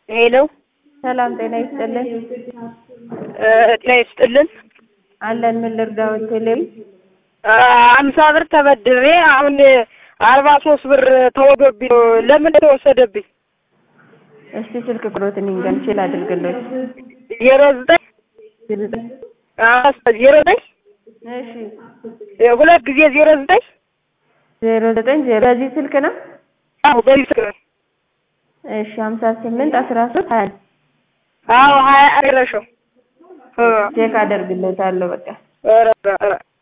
ሄሎ ሰላም ጤና ይስጥልን። ጤና ይስጥልን። አለን ምን ልርዳዎት? ቴሌቪ አምሳ ብር ተበድሬ አሁን አርባ ሶስት ብር ተወዶብኝ ነው። ለምን ተወሰደብኝ? እስቲ ስልክ ቁጥሮትን ይንገን ችል አድርግሎት። ዜሮ ዘጠኝ ዜሮ ዘጠኝ እሺ ሁለት ጊዜ ዜሮ ዘጠኝ ዜሮ ዘጠኝ ዜሮ በዚህ ስልክ ነው። አዎ በዚህ ስልክ ነው። እሺ ሀምሳ ስምንት አስራ ሶስት ሀያ አዎ ሀያ አድረሸው ቼክ አደርግሎታለሁ በቃ ኧረ ኧረ